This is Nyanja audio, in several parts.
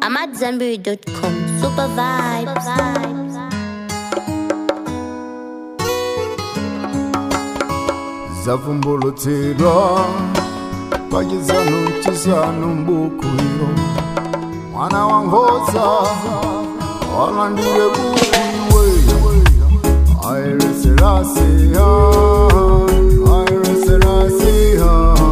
I'm at Zenberry.com. Super vibes. zavumbulutsidwa pachizanu chisanu mbukuiro mwana wa nkhosa walandire bukuiwe aireserasiha aireserasiha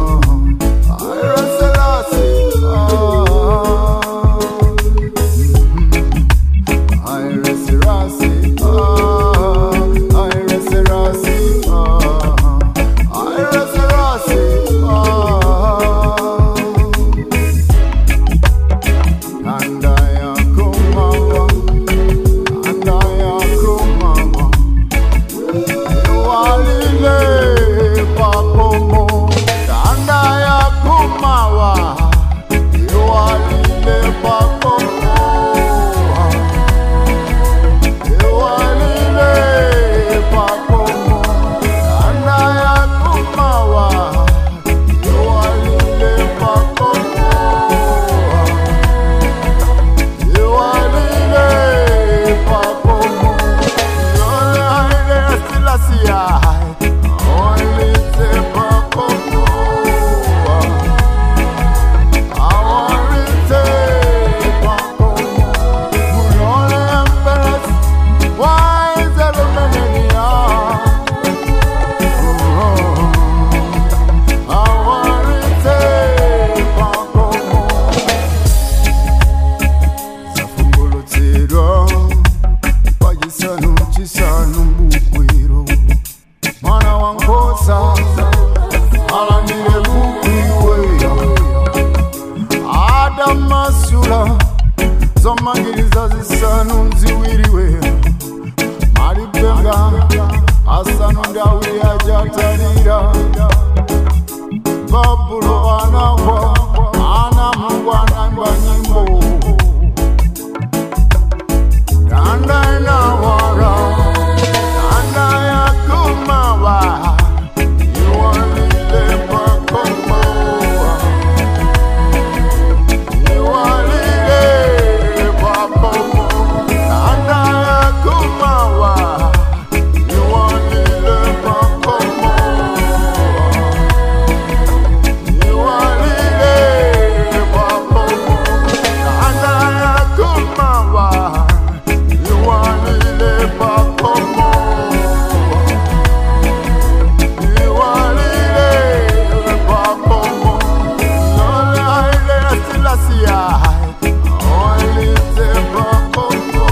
zafumbulutsidwa pachisanu chisanu mbukwiro mwana wa nkhosa alandire bukwiweya adamasula zomangiriza zisanu ziwiriwe malipenga asanu ndi awiri ajatalira babulo anagwa ana mungu anaimba nyimbo Kanda inawara, kanda ya kumawa, iwalile pakomoa, iwalile pakomoa, kanda ya kumawa, iwalile pakomoa, iwalile pakomoa, kanda ya kumawa. Iwalile pakomo Iwalile pakomo Lole haile silasia Awalite pakomo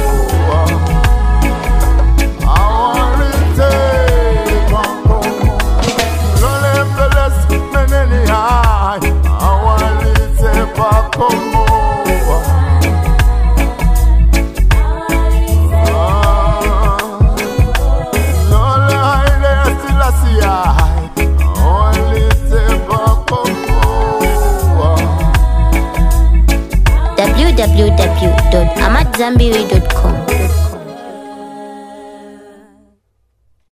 Awalite pakomo Lole mbeles meneni hai Awalite pakomo www.amatzambiri.com.